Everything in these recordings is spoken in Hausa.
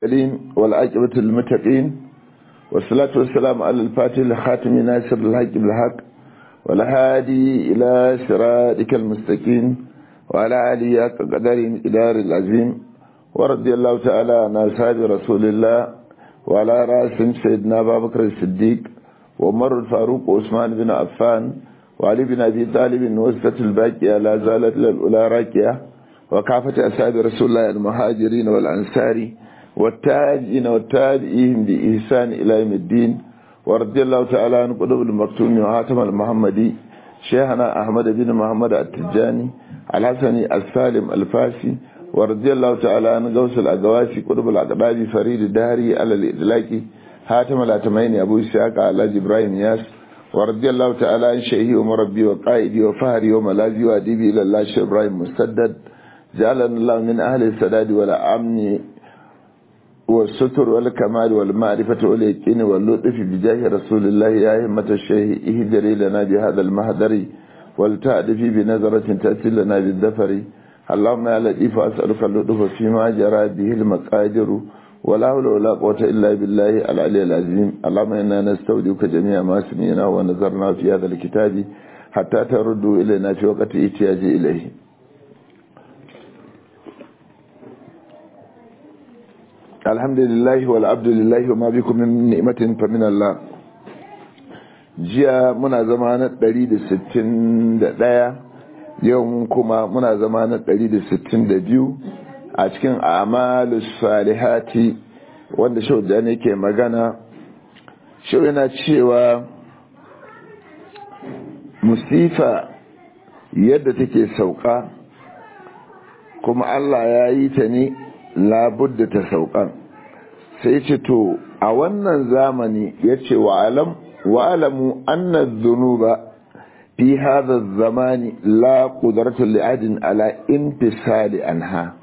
المرسلين والعاقبة للمتقين والصلاة والسلام على الفاتح الخاتم ناصر الحق بالحق والهادي إلى صراطك المستقيم وعلى آله قدر إدار العظيم ورضي الله تعالى عن أصحاب رسول الله وعلى رأسهم سيدنا أبا بكر الصديق ومر الفاروق وعثمان بن عفان وعلي بن أبي طالب وسطة الباقية لا زالت للأولى راكية وكافة أصحاب رسول الله المهاجرين والأنصار والتاجين والتابعين بإحسان إلى يوم الدين ورضي الله تعالى عن قلوب المكتوم وهاتم المحمدي شيخنا أحمد بن محمد التجاني الحسني السالم الفاسي ورضي الله تعالى عن غوث الأقواسي قلوب الأقباب فريد الدهري على الإدلاكي هاتم الأتمين أبو إسحاق على إبراهيم ياس ورضي الله تعالى عن شيخي ومربي وقائدي وفهري وملاذي وأديبي إلى الله شيخ إبراهيم مسدد جعلنا الله من أهل السداد ولا أمن والستر والكمال والمعرفة واليقين واللطف بجاه رسول الله يا همة الشيخ اهجري لنا بهذا المهدر ولتأدفي بنظرة تأتي لنا بالدفر اللهم يا لطيف أسألك اللطف فيما جرى به المقادر ولا حول ولا قوة إلا بالله العلي العظيم اللهم إنا نستودعك جميع ما سمعنا ونظرنا في هذا الكتاب حتى تردوا إلينا في وقت احتياج إليه alhamdulillah wal abdulillahi wa ma bikum min ni'matin fa min Allah jiya muna zama na 161 yau kuma muna zama na 162 a cikin amalus salihati wanda shau da ne ke magana shau yana cewa musifa yadda take sauka kuma Allah ya yi ta ne labudda ta saukan sai ce to a wannan zamani ya ce wa'alamu annan zunuba fi haza zamani la ƙudartu li'adin ala intisali anha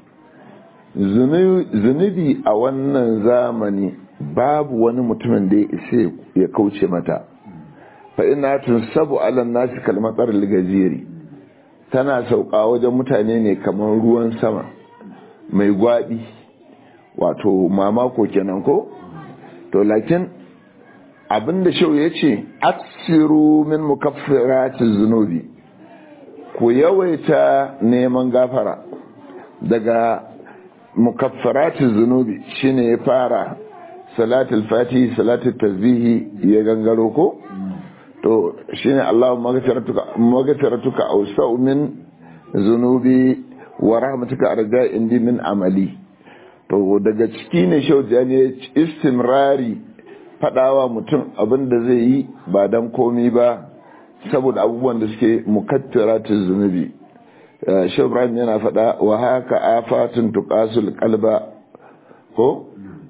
zunubi a wannan zamani babu wani mutumin da ya isa ya kauce mata fa ina tun sabu alan nasi kalmatar ligajeri tana sauka wajen mutane ne kamar ruwan sama mai gwaɗi wato mamako kenan ko to lakin abinda shau ya ce aksiru min mukaffirati zunubi ku yawaita neman gafara daga mukaffirati zunubi shine ya fara salatul fatihi salatul tasbihi ya gangaro ko to shine Allahu maghfiratuka awsa'u min zunubi wa rahmatuka arja indi min amali to daga ciki ne shaujani istimrari fadawa mutum abin da zai yi ba dan komi ba saboda abubuwan da suke mukattiratu zunubi shi ibrahim yana fada wa haka afatun tuqasul qalba ko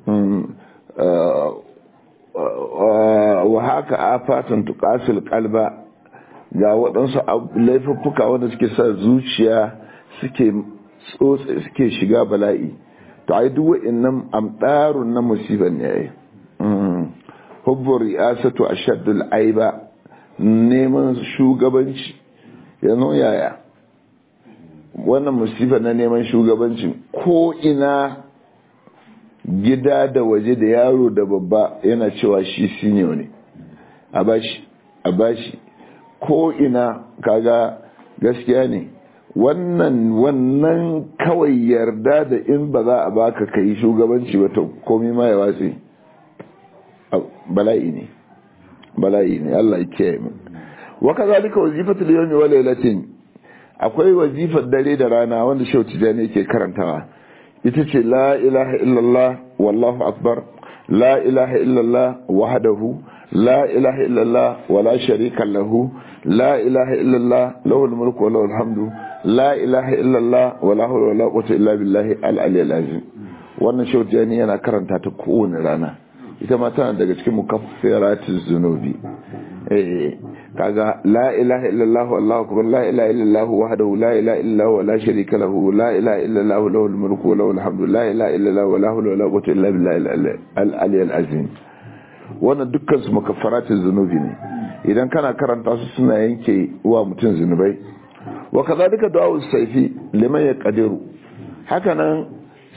wa haka afatun tuqasul qalba ga waɗansu laifuffuka wanda suke sa zuciya suke tsotse suke shiga bala'i to ai duk wa'annan amdarun na musibar ne ai hubbu ri'asatu ashaddul aiba neman shugabanci yanzu yaya wannan musibar na neman shugabanci ko ina gida da waje da yaro da babba yana cewa shi senior ne a bashi a bashi ko ina kaga gaskiya ne wannan wannan kawai yarda da in ba za a baka ka yi shugabanci ba to komi ma ya watsi bala'i ne bala'i ne Allah ya kiyaye mu wa kazalika wazifatul yawmi wa laylatin akwai wazifar dare da rana wanda Shehu Tijani yake karantawa ita ce la ilaha illallah wallahu akbar la ilaha illallah wahdahu la ilaha illallah wala sharika lahu la ilaha illallah lahul mulku wa lahul hamdu la ilaha illallah wala hawla wala quwwata illa billahi al-ali al-azim wannan shautiyani yana karanta ta kowane rana ita ma tana daga cikin mukaffiratiz zunubi eh kaga la ilaha illallah wallahu akbar la ilaha illallah wahdahu la ilaha illallah wala sharika lahu la ilaha illallah lahul mulku wa lahul hamdu la ilaha illallah wala hawla wala quwwata illa billahi al-ali al-azim wannan dukkan su mukaffiratiz zunubi ne idan kana karanta su suna yanke wa mutum zunubai wa kazalika du'a saifi liman yaqdiru hakanan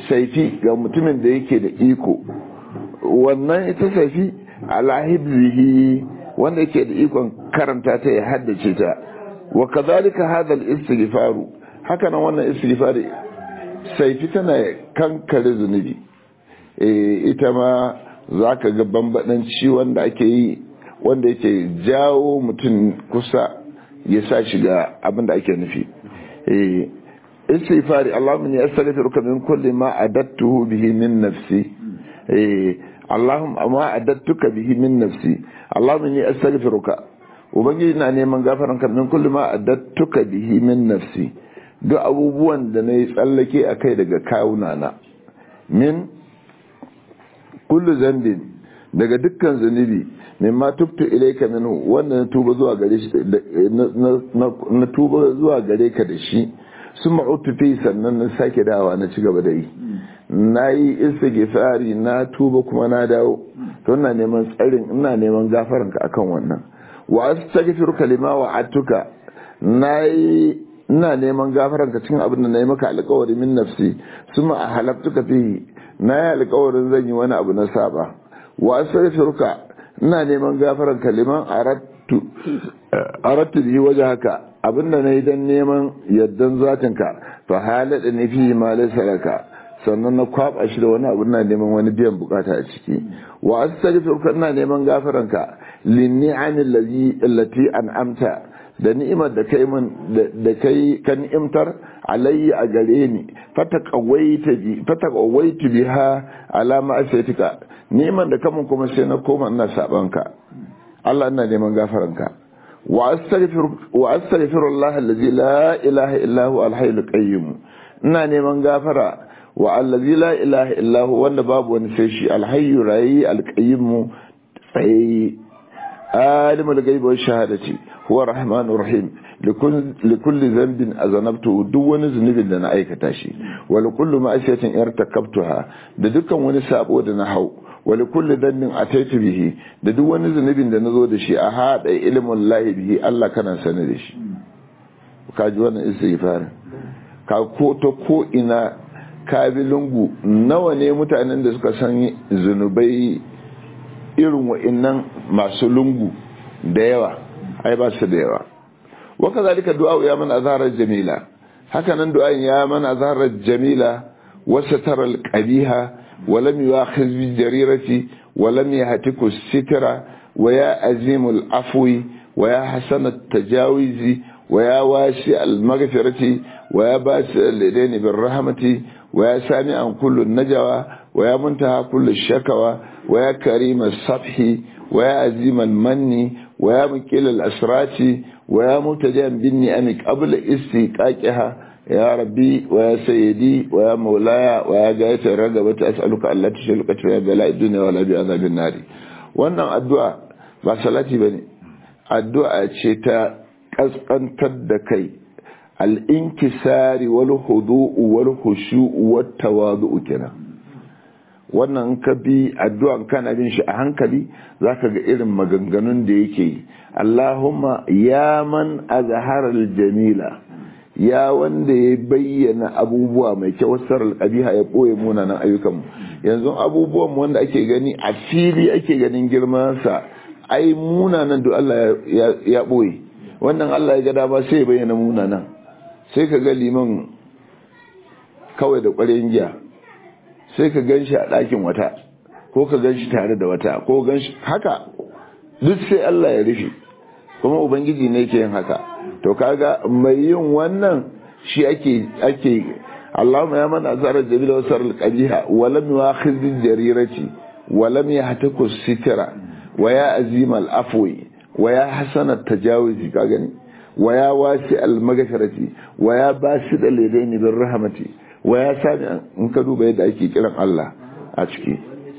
saifi ga mutumin da yake da iko wannan ita saifi ala hibzihi wanda yake da ikon karanta ta ya haddace ta wa kadhalika hadha al-istighfaru haka nan wannan istighfari saifi tana kankare zunubi eh ita ma zaka ga bambadanci wanda ake yi wanda yake jawo mutum kusa ya sa shiga abin da ake nufi eh istighfari Allahumma inni astaghfiruka min kulli ma adattuhu bihi min nafsi eh Allahumma ma adattuka bihi min nafsi Allahumma inni astaghfiruka ubangiji na neman gafaran ka min kulli ma adattuka bihi min nafsi duk abubuwan da nayi tsallake akai daga kawuna na min kullu zambin daga dukkan zunubi mimma tubtu ilayka minhu wanda na tuba zuwa gare shi na tuba zuwa gare ka da shi sun ma'utu fi sannan na sake dawa na ci gaba da yi na yi istighfari na tuba kuma na dawo to ina neman tsarin ina neman gafaran ka akan wannan wa astaghfiruka lima wa'atuka na yi ina neman gafaran ka cikin abin da na yi maka alƙawari min nafsi suma a halaftuka fi na yi alƙawarin zan yi wani abu na saba wa astaghfiruka ina neman gafaran ka liman arattu arattu bi waje haka abinda na yi don neman yardan zatinka to halada ne fi ma laysa laka sannan na kwaba shi da wani abu na neman wani biyan bukata a ciki wa astaghfiruka ina neman gafaranka lin ni'amil ladhi allati an'amta da ni'imar da kai mun da kai kan ni'imtar alayya a gare ni fataqawaita bi fataqawaitu biha ala ma'asiyatika ni'imar da kamun kuma sai na koma ina sabanka Allah ina neman gafaranka واستغفر واستغفر الله الذي لا اله الا هو الحي القيوم ina neman gafara wa allazi la ilaha illa huwa wanda babu wani sai shi alhayyu rayi alqayyim tsayi alimul ghaibi wa shahadati huwa rahmanur rahim likulli dhanbin azanabtu duk wani zunubin da na aikata shi wa likulli ma'asiyatin irtakabtuha da dukkan wani sabo da na hau wali kulli dhanbin ataitu bihi da duk wani zunubin da nazo da shi a hada ilmin lahi bihi Allah kana sani da shi ka ji wannan istighfar ka ko to ko ina ka bi lungu nawa ne mutanen da suka san zunubai irin wa'annan masu lungu da yawa ai ba su da yawa wa kazalika du'a ya man azhara jamila haka nan du'a ya man azhara jamila wa satara al-qabiha ولم يؤاخذ بالجريرة ولم يهتك الستر ويا عزيم العفو ويا حسن التجاوز ويا واسع المغفرة ويا باسع اليدين بالرحمة ويا سامع كل النجوى ويا منتهى كل الشكوى ويا كريم الصفح ويا عزيم المن ويا مكيل الأسرات ويا متجا بالنعم قبل استيقاقها يا ربي ويا سيدي ويا مولاي ويا غاية الرغبة أسألك ألا تشلك في بلاء الدنيا ولا بعذاب النار wannan addu'a ba salati bane addu'a ce ta kaskantar da kai al-inkisari wal khudu'u wal khushu'u wat tawadu'u kenan wannan ka bi addu'an kana bin shi a hankali zaka ga irin maganganun da yake yi Allahumma ya man azhara al-jamila ya wanda ya bayyana abubuwa mai kyau sarar ƙabiha ya ɓoye munanan ayyukan yanzu abubuwan wanda ake gani a fili ake ganin girmansa ai munanan da Allah ya ɓoye wannan Allah ya ga dama sai ya bayyana munanan sai ka ga liman kawai da ƙwarin giya sai ka gan shi a ɗakin wata ko ka gan shi tare da wata ko gan shi haka duk sai Allah ya rufe kuma ubangiji ne ke yin haka to kaga mai yin wannan shi ake ake Allahumma ya man azara jabila wa saral qabiha wa lam yu'akhidh bil jarirati wa lam yahtaku sitra wa ya azim al afwi wa ya hasan at tajawuzi ka gani wa ya wasi al maghfirati wa ya basid al yadaini bir rahmati wa ya sami in ka duba yadda ake kiran Allah a ciki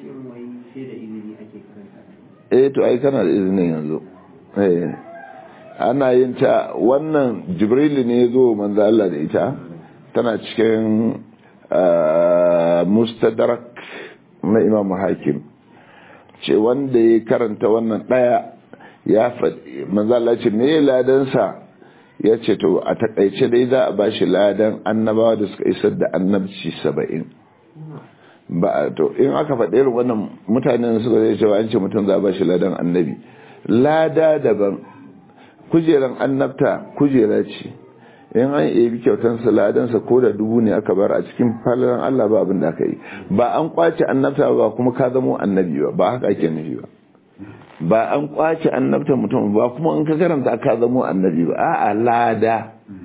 eh to ai kana da izinin yanzu eh ana yin ta wannan jibril ne ya zo manzo Allah da ita tana cikin mustadrak na imam hakim ce wanda ya karanta wannan daya ya faɗi manzo Allah ce me ladansa ya ce to a takaice dai za a bashi ladan annabawa da suka isar da annabci saba'in ba to in aka faɗi irin wannan mutanen suka zai cewa an ce mutum za a bashi ladan annabi lada daban kujeran annabta kujera ce in an ebi kyautansa ladansa ko da dubu ne aka bar a cikin falalan Allah ba abin da aka yi ba an kwace annabta ba kuma ka zamo annabi ba ba haka ake nufi ba ba an kwace annabta mutum ba kuma in ka karanta ka zamo annabi ba a'a lada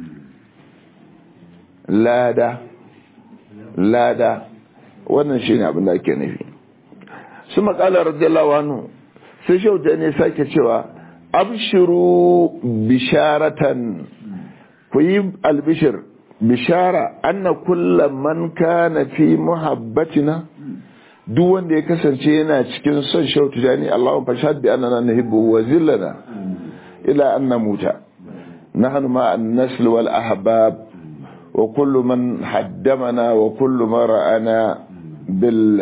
lada lada wannan shine abin da ake nufi su makala radiyallahu anhu sai shauta ne sake cewa abshiru bisharatan ku yi albishir bishara anna kulla man kana fi muhabbatina duk wanda ya kasance yana cikin son shautu jani Allahun fashad bi annana nuhibbu wa zillana ila an namuta nahnu ma an-nasl wal ahbab wa kullu man haddamana wa kullu man ra'ana bil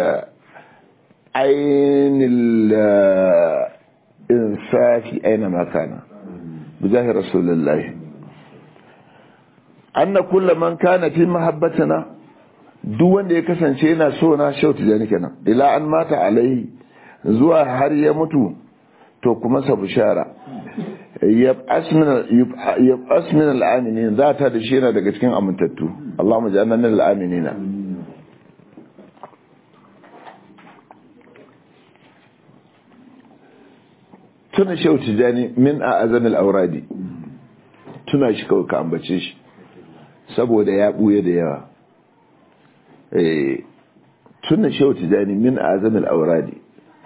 ayn al insafi aina ma kana bijahi rasulullah anna kullu man kana fi mahabbatina duk wanda ya kasance yana so na shautu da nake nan ila an mata alai zuwa har ya mutu to kuma sa bishara yab'as min al-aminin za ta da shi yana daga cikin amintattu Allahumma ja'alna min al-aminina tuna shautu jani min a azamil auradi tuna shi kawai ka ambace shi saboda ya buye da yawa tuna shehu tijani min azamil auradi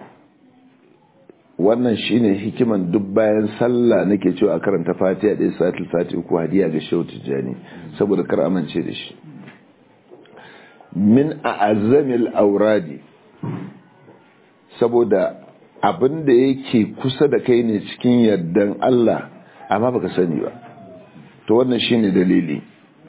wannan shine hikiman duk bayan sallah nake cewa a karanta fatiha da salatul fatiha ko hadiya ga shehu tijani saboda kar amince da shi min azamil auradi saboda abin da yake kusa da kai ne cikin yardan Allah amma baka sani ba to wannan shine dalili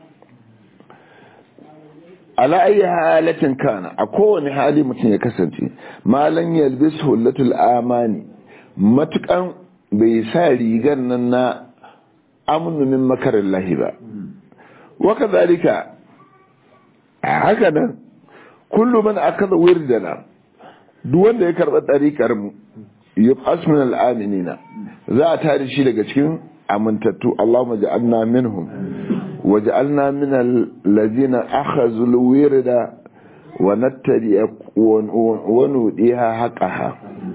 ala ayi halatin kana a kowane hali mutum ya kasance malan yalbis hullatul amani matukan bai sa rigar nan na amnu min makarin lahi ba wa kadhalika haka nan kullu man akaza wirdana duk wanda ya karba tsarikar mu yub'as min al-aminina za a tare shi daga cikin amintattu Allahumma ja'alna minhum وجعلنا من الذين أخذوا الورد ونتبع ونوديها حقها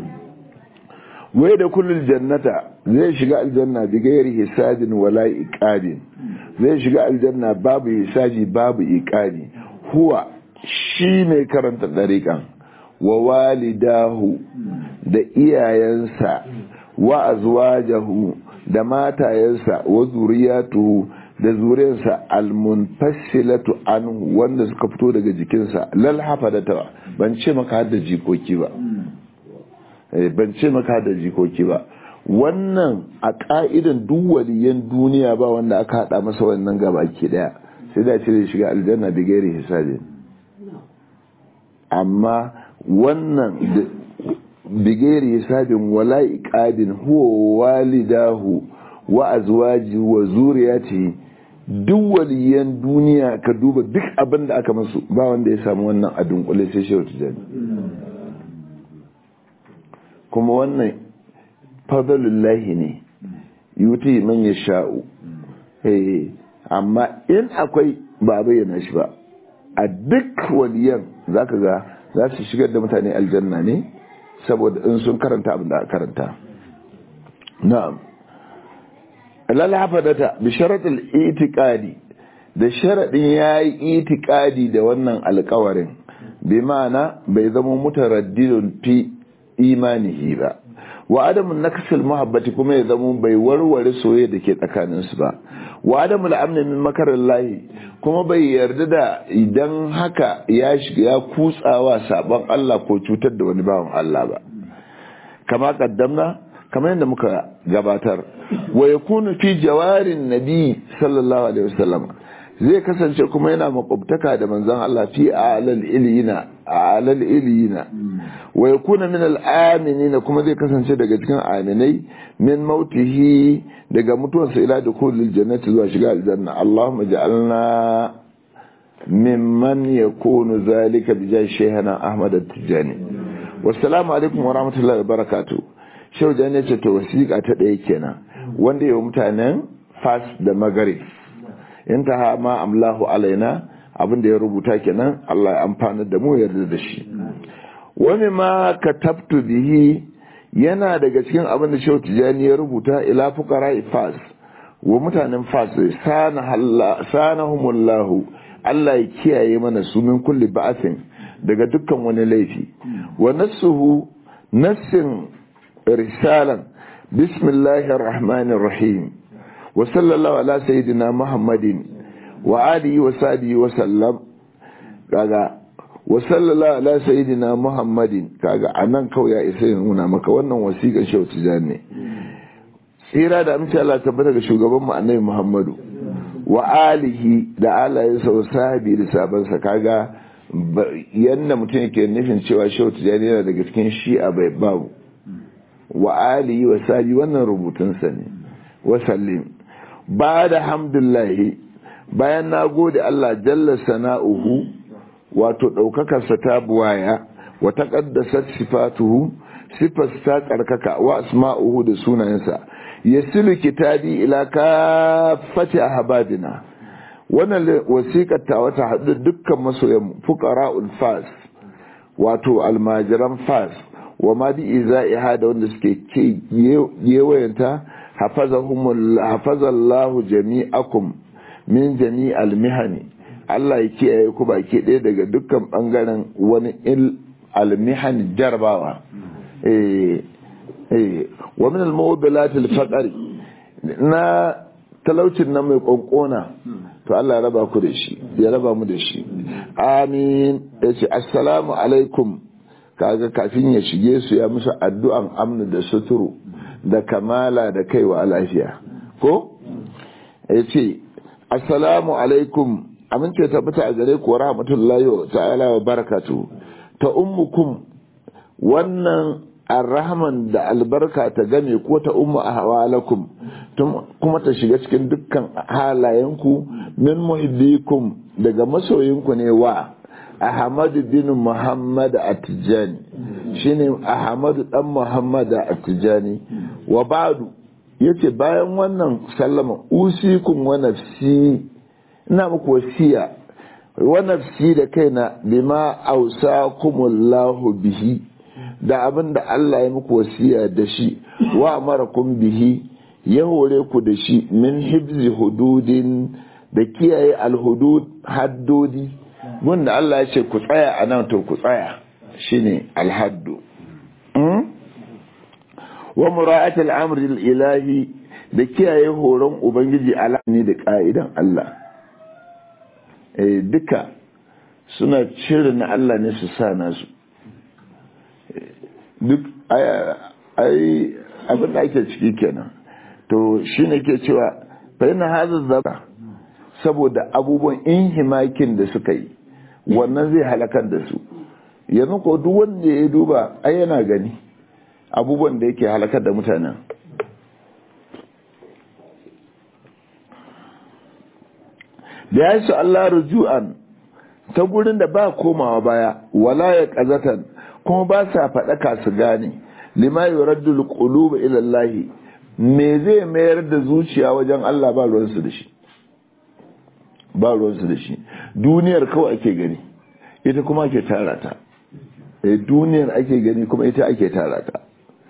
ويد كل الجنة زي شقاء الجنة بغير حساب ولا إقاد زي شقاء الجنة باب حساب باب إقاد هو shi mai karanta ɗariƙan wa walidahu da iyayensa wa azwajahu da matayensa wa zuriyatuhu da zuriyarsa almunfassilatu anhu wanda suka fito daga jikinsa lal hafadata ban ce maka har da jikoki ba ban ce maka har da jikoki ba wannan a ka'idan duk waliyan duniya ba wanda aka hada masa wannan gaba ke daya sai da cire shiga aljanna da gairi hisabi amma wannan bigeri hisabin wala iqadin huwa walidahu wa azwaji wa zuriyati duk waliyan duniya ka duba duk abin da aka masu ba wanda ya samu wannan a dunkule sai shehu tijani kuma wannan fadalullahi ne yuti man ya sha'u amma in akwai ba bayyana shi ba a duk waliyan zaka ga za su shigar da mutane aljanna ne saboda in sun karanta abin da aka karanta na'am lalhafadata bi sharatul itiqadi da sharadin yayi itiqadi da wannan alƙawarin bi ma'ana bai zama mutaraddidun fi imanihi ba wa adamun nakasul muhabbati kuma ya zama bai warware soyayya da ke tsakanin su ba wa adamul amni min makarillahi kuma bai yarda da idan haka ya shiga ya kutsawa sabon Allah ko cutar da wani bawan Allah ba kama kaddamna kamar yadda muka gabatar wa yakunu fi jawarin nabi sallallahu alaihi wasallam zai kasance kuma yana makwabtaka da manzon Allah fi alal ilina alal ilina wa yakuna min al aminin kuma zai kasance daga cikin aminai min mautihi daga mutuwarsa ila dukhulil jannati zuwa shiga aljanna Allahumma ja'alna mimman yakunu zalika bijai shehana ahmad at-tijani wassalamu alaikum wa rahmatullahi wa barakatuh shehu jan ya ce to wasiƙa ta ɗaya kenan wanda yau mutanen fas da magarib in ta ma amlahu alaina abin da ya rubuta kenan Allah ya amfana da mu yarda da shi wani ma katabtu bihi yana daga cikin abin da shehu tijani ya rubuta ila fuqara fas wa mutanen fas sanahumullahu Allah ya kiyaye mana su min kulli ba'asin daga dukkan wani laifi wa nassuhu nassin risalan bismillahir rahmanir rahim wa sallallahu ala sayyidina muhammadin wa alihi wa sahbihi wa sallam kaga wa sallallahu ala sayyidina muhammadin kaga anan kawai ya isa ya nuna maka wannan wasiƙar shehu tijani ne tsira da amince Allah tabbata ga shugaban mu annabi muhammadu wa alihi da alayensa wa sahabi da sabansa kaga yanda mutum yake nufin cewa shehu tijani yana daga cikin shi'a bai babu wa alihi wa sahabi wannan rubutunsa ne wa sallim ba da hamdullahi bayan na gode Allah jalla sana'uhu wato ɗaukakarsa ta buwaya wa taƙaddasar sifatuhu sifas ta tsarkaka wa asma'uhu da sunayensa yasilu kitabi ila kafati ahbabina wannan wasiƙar ta wata haɗu dukkan masoyan fuqara'ul fas wato almajiran fas wa ma bi iza'iha da wanda suke ke yewayanta hafazahumul hafazallahu jami'akum min jami'al mihani Allah ya kiyaye ku baki ɗaya daga dukkan bangaren wani il almihan jarbawa eh wa min al-mu'bilat al-faqri na talaucin nan mai konkona to Allah ya raba ku da shi ya raba mu da shi amin yace assalamu alaikum kaga kafin ya shige su ya musu addu'an amnu da suturu da kamala da kaiwa lafiya ko yace assalamu alaikum amince tabbata a gare ku wa rahmatullahi ta'ala wa barakatuh ta ummukum wannan arrahman da albarka ta game ko ta umma a hawalakum kuma ta shiga cikin dukkan halayenku min muhibbikum daga masoyinku ne wa ahmadu bin muhammad atijani shine ahmadu dan muhammad atijani wa ba'du yace bayan wannan sallama usikum wa nafsi ina muku wasiya wa nafsi da kaina bima ausakumullahu bihi da abin da Allah ya muku wasiya da shi wa amarakum bihi ya hore ku da shi min hibzi hududin da kiyaye alhudud haddodi wanda Allah ya ce ku tsaya a nan to ku tsaya shine alhaddu wa mura'at al-amr ilahi da kiyaye horon ubangiji alani da ka'idan Allah eh duka suna cire na Allah ne su sa nasu duk ai abin da ake ciki kenan to shi ne ke cewa fahimta hazar zaba saboda abubuwan inhimakin da suka yi wannan zai halakar da su yanzu ko duk wanda ya duba ai yana gani abubuwan da yake halakar da mutanen da ya su Allah rujuan ta gurin da ba komawa baya wala ya kazatan kuma ba sa faɗaka su gane lima yuraddu alqulub ila Allah me zai mayar da zuciya wajen Allah ba ruwansu da shi ba ruwansu da shi duniyar kawai ake gani ita kuma ake tara ta eh duniyar ake gani kuma ita ake tara ta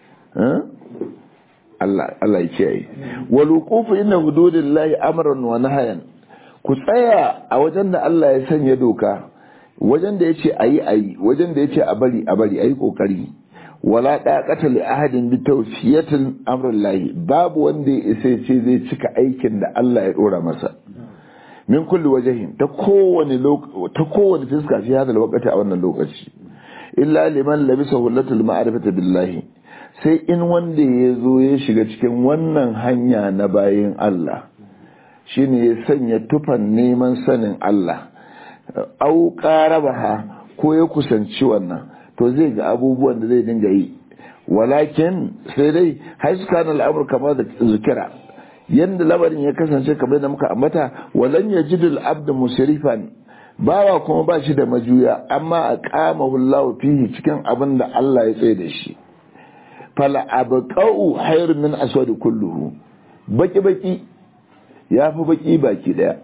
Allah Allah ya kiyaye wal wuqufu inna hududillahi amran wa nahyan ku tsaya a wajen da Allah ya sanya doka wajen da yace ayi ayi wajen da yace a bari a bari ayi kokari wala daqata li ahadin bi tawfiyatil amrillahi babu wanda ya isa ce zai cika aikin da Allah ya dora masa min kulli wajhin ta kowane ta kowane fiska fi hada lokaci a wannan lokaci illa liman labisa hullatul ma'rifati billahi sai in wanda ya zo ya shiga cikin wannan hanya na bayin Allah shine ya sanya tufan neman sanin Allah au qarabaha ko ya kusanci wannan to zai ga abubuwan da zai dinga yi walakin sai dai haiskan al'amur kamar da zikira yanda labarin ya kasance kamar da muka ambata walan yajidul abdu musrifan bawa kuma ba shi da majuya amma a kama hullahu fihi cikin abin da Allah ya tsaye da shi fala abqa'u hayr min aswad kulluhu baki baki yafi baki baki daya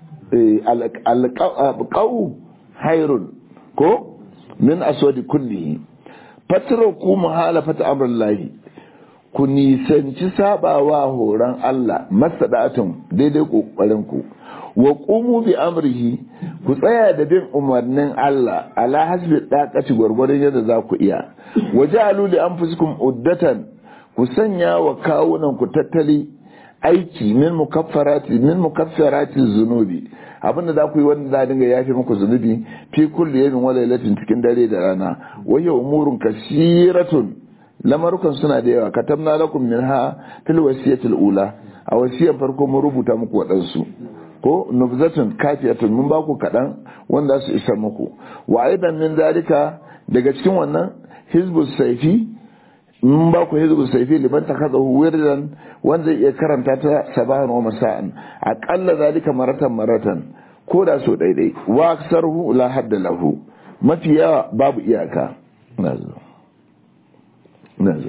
alqa'u hayrun ko min aswad kullihi fatraku muhalafata amrillahi ku nisanci sabawa horon Allah masadatun daidai kokarin ku wa qumu bi amrihi ku tsaya da bin umarnin Allah ala hasbi daqati gwargwadon yadda za ku iya wajalu li anfusikum uddatan ku sanya wa kawunan ku tattali aiki min mukaffarati min mukaffarati zunubi abinda za ku yi wanda za dinga yafe muku zunubi fi kulli yawmin wa lailatin cikin dare da rana wa hiya umurun kasiratun lamarukan suna da yawa katamna lakum minha fil wasiyatil ula a wasiyar farko mun rubuta muku waɗansu ko nubzatun kafiyatun mun ba ku kaɗan wanda su isa muku wa aidan min zalika daga cikin wannan hizbus saifi mun ba ku hizbus saifi liman takadahu wirdan wanda zai iya karanta ta sabahan wa masa'an aqalla zalika maratan maratan ko da so daidai wa aksarhu la hadda lahu mafi yawa babu iyaka nazo nazo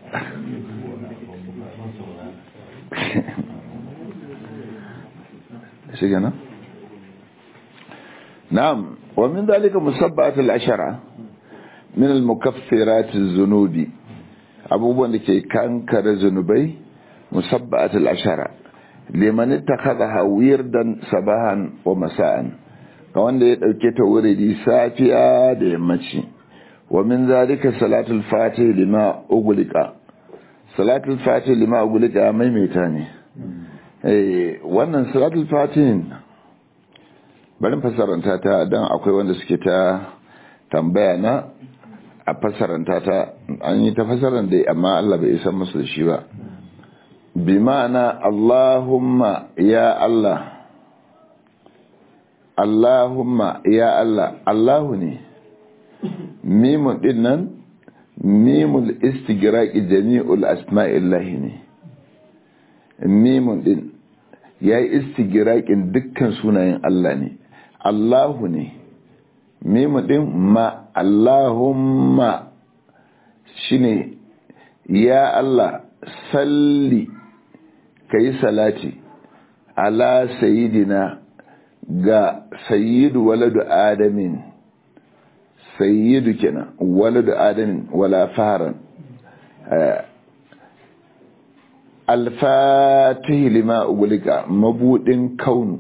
shi gana? na'am wa min zalika musabbat al-ashara min al-mukaffirat az-zunubi abubuwan da ke kankare zunubai musabbat al-ashara liman ittakhadha wirdan sabahan wa masa'an ga wanda ya dauke ta wuridi safiya da yammaci wa min zalika salatul fatih lima ughliqa salatul fatih lima ughliqa maimaita ne eh wannan salatul fatih bari fasaranta ta dan akwai wanda suke ta tambaya na a fasaranta ta an yi ta fasaran dai amma Allah bai isa musu da shi ba bi ma'ana Allahumma ya Allah Allahumma ya Allah Allahu ne mimun din nan mimul istigraqi jami'ul asma'illahi ne mimun din yayi istigraqin dukkan sunayen Allah ne Allahu ne mimun din ma Allahumma shine ya Allah salli kai salati ala sayyidina ga sayyidu waladu adamin sayyidu kenan waladu adamin wala faran alfatihi lima ugulika mabudin kaunu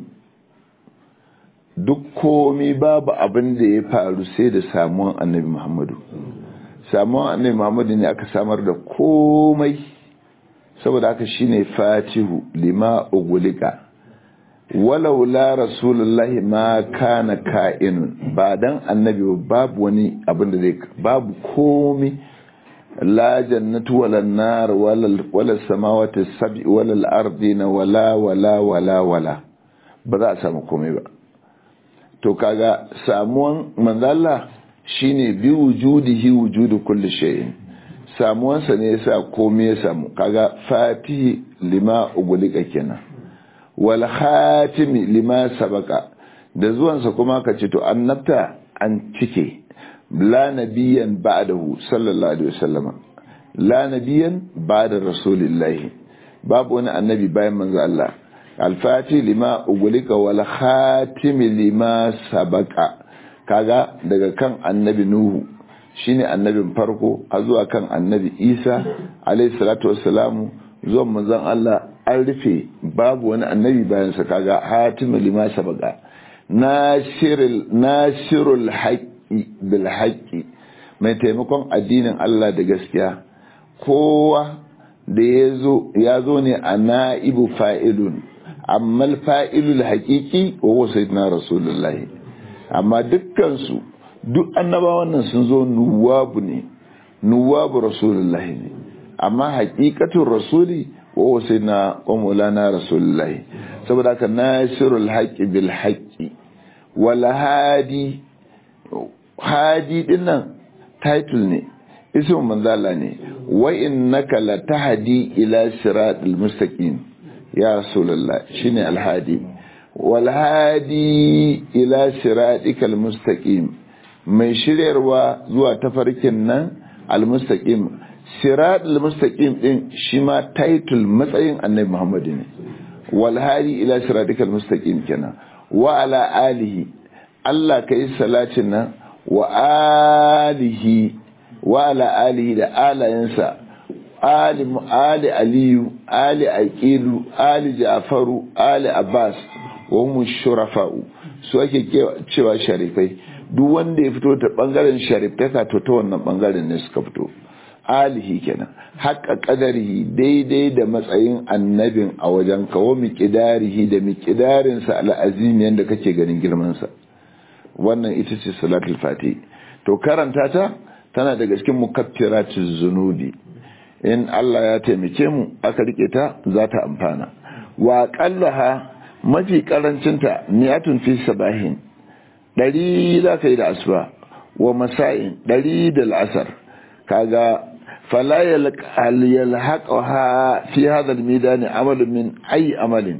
duk komi babu abin da ya faru sai da samuwan annabi muhammadu samuwan annabi muhammadu ne aka samar da komai saboda haka shine fatihu lima ugulika walau la rasulullahi ma kana ka'inun ba dan annabi babu wani abin da zai babu komi la jannatu wala nar wala wala samawati sab'i wala al-ardina wala wala wala wala ba za a samu komai ba to kaga samuwan manzalla shine bi wujudihi wujudu kulli shay'in samuwansa ne yasa komai ya samu kaga fatihi lima ugulika kenan wal khatimi lima sabaka da zuwansa kuma ka ce to annabta an cike la nabiyan ba'dahu sallallahu alaihi wasallam la nabiyan ba'da rasulillahi babu wani annabi bayan manzo Allah al-fati lima ugulika wal khatimi lima sabaka kaga daga kan annabi nuhu shine annabin farko a zuwa kan annabi isa alaihi salatu wassalamu zuwan manzon Allah an rufe babu wani annabi bayansa kaga hatimul lima sabaka nashirul nashirul haqqi bil haqqi mai taimakon addinin Allah da gaskiya kowa da yazo yazo ne a naibu fa'ilun amma fa'ilul haqiqi wa huwa sayyidina rasulullahi amma dukkan su duk annabawan nan sun zo nuwabu ne nuwabu rasulullahi ne amma haqiqatul rasuli wa sai na ƙwamulana rasulullahi saboda haka nasirul haƙi bil haƙi wala hadi hadi dinnan title ne ismin manzala ne wa innaka la tahdi ila siratal mustaqim ya rasulullah shine alhadi wal hadi ila siratikal mustaqim mai shiryarwa zuwa tafarkin nan al mustaqim sirat al-mustaqim din shi ma title matsayin annabi Muhammad ne wal hadi ila siratikal mustaqim kenan wa ala alihi Allah kai salatin nan wa alihi wa ala alihi da alayensa ali ali aliyu ali aqilu ali ja'faru ali abbas wa hum shurafa'u su ake cewa sharifai duk wanda ya fito ta bangaren shariftaka to ta wannan bangaren ne suka fito alihi kenan haƙa ƙadarihi daidai da matsayin annabin a wajen kawo miƙidarihi da miƙidarinsa al'azim yadda kake ganin girmansa wannan ita ce salatul fati to karanta ta tana daga cikin mukaffiratul zunubi in Allah ya taimake mu aka rike ta za ta amfana wa qallaha mafi karancinta niyatun fi sabahin ɗari za ka yi da asuba wa masa'in ɗari da la'asar kaga فلا يلحقها في هذا الميدان عمل من أي عمل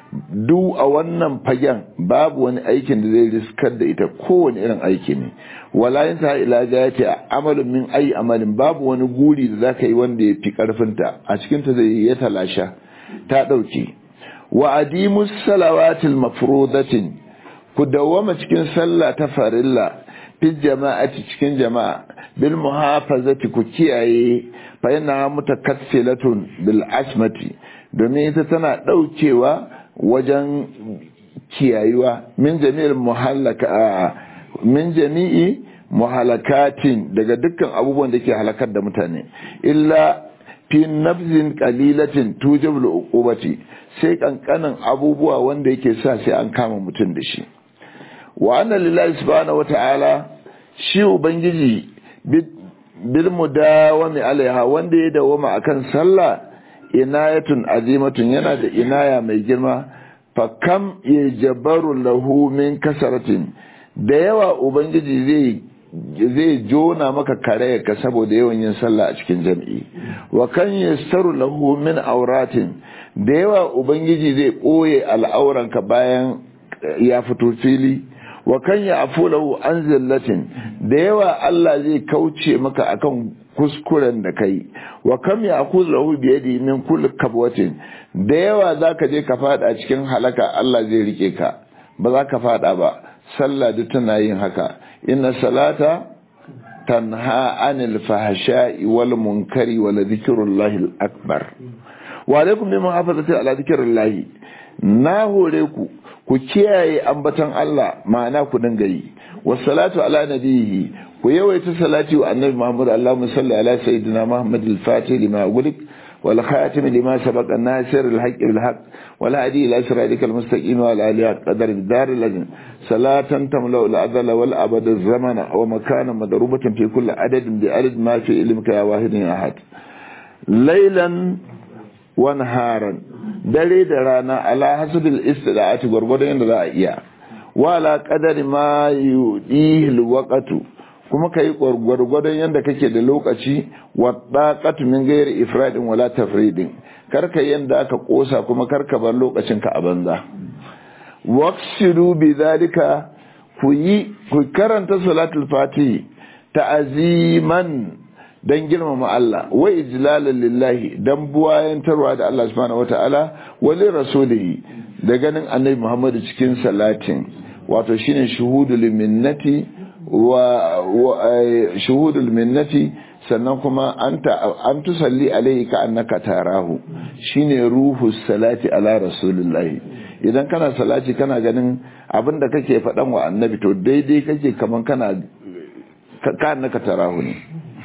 duk a wannan fagen babu wani aikin da zai riskar da ita kowane irin aiki ne wala yin ta ila gayati amalin min ayi amalin babu wani guri da zaka yi wanda ya fi karfinta a cikin ta zai ya talasha ta dauke wa adimus salawatil mafrudatin ku dawwama cikin sallah ta farilla fi jama'ati cikin jama'a bil muhafazati ku kiyaye fa yana mutakassilatun bil asmati domin ita tana daukewa wajen kiyayuwa min jami'il muhallaka min jami'i muhalakatin daga dukkan abubuwan da ke halakar da mutane illa fi nafzin qalilatin tujibul uqubati sai kankanin abubuwa wanda yake sa sai an kama mutum da shi wa anna lillahi subhanahu wata'ala shi ubangiji bil mudawami alaiha wanda ya dawama akan sallah inayatun azimatun yana da inaya mai girma fa kam yajabaru lahu min kasaratin da yawa ubangiji zai zai jona maka kare ka saboda yawan yin sallah a cikin jam'i wa kan yastaru lahu min auratin da yawa ubangiji zai ɓoye al'auranka bayan ya fito fili wa kan ya afu lahu an zillatin da yawa Allah zai kauce maka akan kuskuren da kai wa kam ya aku lahu biyadi min kulli kabwatin da yawa zaka je ka fada cikin halaka Allah zai rike ka ba za ka fada ba sallah duk tana yin haka inna salata tanha anil fahsha'i wal munkari wa la dhikrullahi akbar wa alaikum bi muhafazati ala dhikrillahi na hore ku ku kiyaye ambatan Allah ma'ana ku dinga yi wassalatu ala nabihi ku yawaita salati wa annabi Muhammad Allahumma salli ala sayyidina Muhammad al-Fatih lima ughliq wal khatim lima sabaqa an-nasir al-haqq bil haqq wal hadi ila siratika al-mustaqim wa ala alihi qadar bidar al salatan tamla al-adla wal abad az-zamana wa makana madrubatan fi kulli adadin bi adad ma fi ilmika ya wahidin ahad laylan wa naharan dare da rana ala hasabil istida'ati gurgurdan yadda za a iya wa ala qadari ma yudihi al-waqtu kuma ka yi gwargwadon yadda kake da lokaci wadda min gairi ifradin wala tafridin karka yadda aka kosa kuma karka bar lokacin ka a banza waqsidu bi zalika ku yi ku karanta salatul fatihi ta'aziman dan girmama Allah wa ijlalan lillahi dan buwayantarwa da Allah subhanahu wataala wa li rasulihi da ganin annabi Muhammad cikin salatin wato shine shuhudul minnati wa shuhudul minnati sannan kuma anta an tusalli alayhi ka annaka tarahu shine ruhu salati ala rasulillahi idan kana salati kana ganin abinda kake faɗan wa annabi to daidai kake kaman kana ka annaka tarahu ne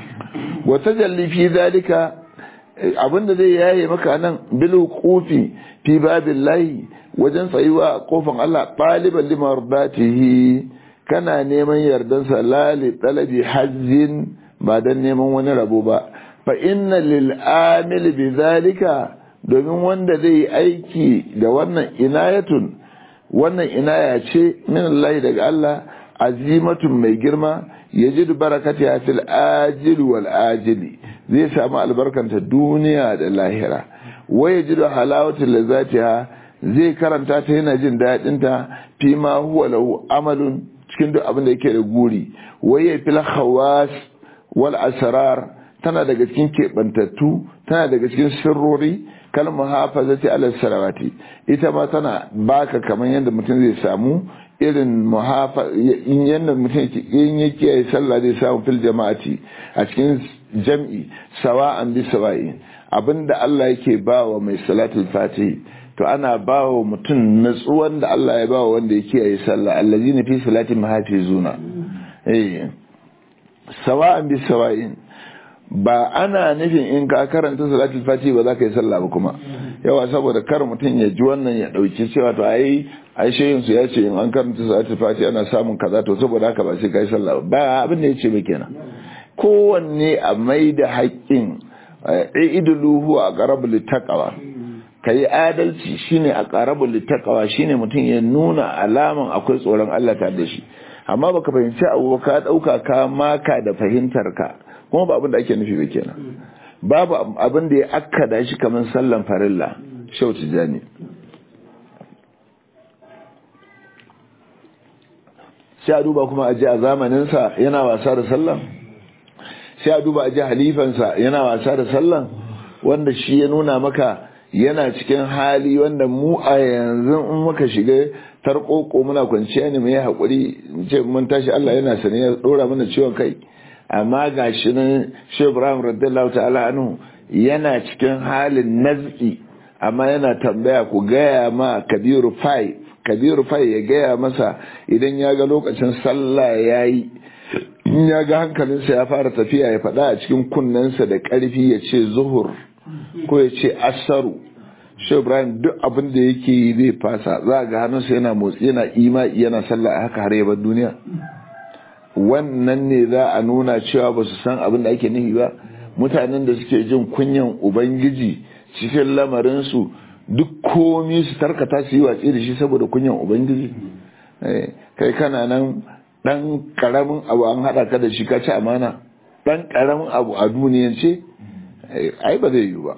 wa tajalli fi zalika abinda zai yaye maka nan bil qufi fi babillahi wajen tsayuwa a kofan Allah taliban limardatihi kana neman yardansa lali talabi hajjin ba don neman wani rabo ba fa inna lil amil bi zalika domin wanda zai yi aiki da wannan inayatun wannan inaya ce min Allah daga Allah azimatun mai girma yajidu barakati fil ajil wal ajili zai samu albarkanta duniya da lahira wa yajidu halawatul lazatiha zai karanta ta yana jin daɗinta fi ma huwa lahu amalun cikin duk abin da yake da guri waye fil khawas wal asrar tana daga cikin kebantattu tana daga cikin sirrori kal muhafazati ala salawati ita ma tana baka kaman yadda mutum zai samu irin muhafa in yadda mutum in yake yi sallah zai samu fil jama'ati a cikin jam'i sawa'an bi sawa'i abinda Allah yake bawa mai salatul fatihi to ana ba wa mutum natsuwan da Allah ya ba wa wanda ya kiyaye sallah allazi na fi salatin mahafizuna eh sawa'an bi sawa'in ba ana nufin in ka karanta salatul fati ba za ka yi sallah ba kuma yawa saboda kar mutum ya ji wannan ya dauki cewa to ai ai shehin su ya ce in an karanta salatul fati ana samun kaza to saboda haka ba sai kai sallah ba abin da yace ba kenan kowanne a mai da haƙƙin iduluhu a qarabul taqwa ka yi adalci shine a ƙarabul littaqwa shine mutum ya nuna alaman akwai tsoron Allah ta da shi amma baka fahimci abu ka dauka ka maka da fahimtar ka kuma ba abin da ake nufi ba kenan babu abin da ya akkada shi kamar sallan farilla shauti jani sai a duba kuma a ji a zamaninsa yana wasa da sallan sai a duba a ji halifansa yana wasa da sallan wanda shi ya nuna maka yana cikin hali wanda mu a yanzu in muka shiga tarkoko muna kwanciya ne mai haƙuri ce mun tashi Allah yana sani ya ɗora mana ciwon kai amma ga shi nan shi Ibrahim radiyallahu ta'ala anhu yana cikin halin nazki amma yana tambaya ku gaya ma Kabiru Fai Kabiru Fai ya gaya masa idan ya ga lokacin sallah yayi in ya ga hankalinsa ya fara tafiya ya faɗa a cikin kunnensa da ƙarfi ya ce zuhur ko ya ce asaru shi ibrahim duk abin da yake yi zai fasa za ga hannunsa yana motsi yana ima yana sallah haka har yabar duniya wannan ne za a nuna cewa ba su san abin da ake nufi ba mutanen da suke jin kunyan ubangiji cikin lamarinsu duk komi su tarkata su yi watsi da shi saboda kunyan ubangiji kai kana nan dan karamin abu an hada ka da shi ka ci amana dan karamin abu a duniyance ai ba zai yi ba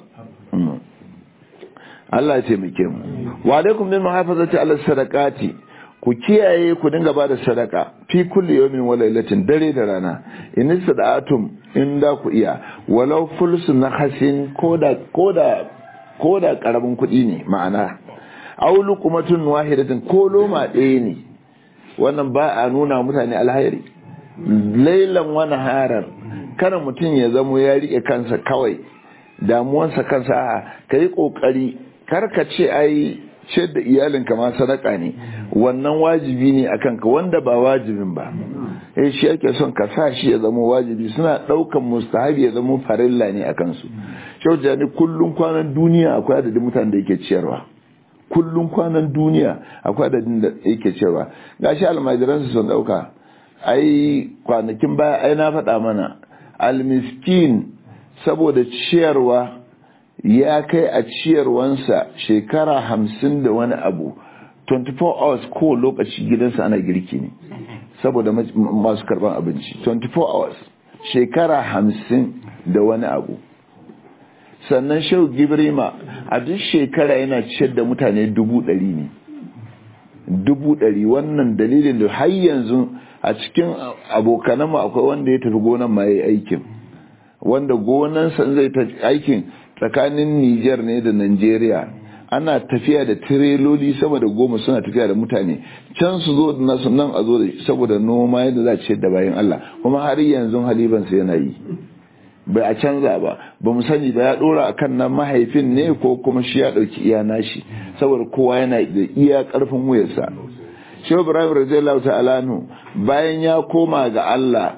Allah ya taimake mu wa alaikum bil muhafazati ala sadaqati ku kiyaye ku dinga ba da sadaka fi kulli yawmin wa lailatin dare da rana in sada'atum in da ku iya walau fulsu na hasin koda koda koda karamin kuɗi ne ma'ana aw luqmatun wahidatin ko loma ɗaya ne wannan ba a nuna mutane alhairi lailan wani harar kada mutum ya zamo ya rike kansa kawai damuwansa kansa a ka yi ƙoƙari karka ce ai ce da iyalinka ma sadaka ne wannan wajibi ne a kanka wanda ba wajibin ba eh shi ake son ka sa shi ya zama wajibi suna ɗaukan mustahabi ya zama farilla ne a kansu shau jani kullum kwanan duniya akwai adadin mutanen da yake ciyarwa kullum kwanan duniya akwai adadin da yake ciyarwa gashi almajiransu sun ɗauka ai kwanakin baya ai na faɗa mana almiskin saboda ciyarwa ya kai a ciyarwansa shekara hamsin da wani abu 24 hours ko lokaci gidansa ana girki ne saboda masu karban abinci 24 hours shekara hamsin da wani abu sannan shau gibrima a duk shekara yana ciyar da mutane dubu ɗari ne dubu ɗari wannan dalilin da har yanzu a cikin abokananmu akwai wanda ya tafi gonan ma ya aikin wanda gonansa zai ta aikin tsakanin Nijar ne da Najeriya ana tafiya da tireloli sama da goma suna tafiya da mutane can su zo da nasu nan a zo da saboda noma yadda za a ce da bayan Allah kuma har yanzu halibansa yana yi bai a canza ba ba mu sani ba ya dora akan nan mahaifin ne ko kuma shi ya dauki iya nashi saboda kowa yana da iya karfin wuyarsa Shehu Ibrahim radiyallahu ta'ala bayan ya koma ga Allah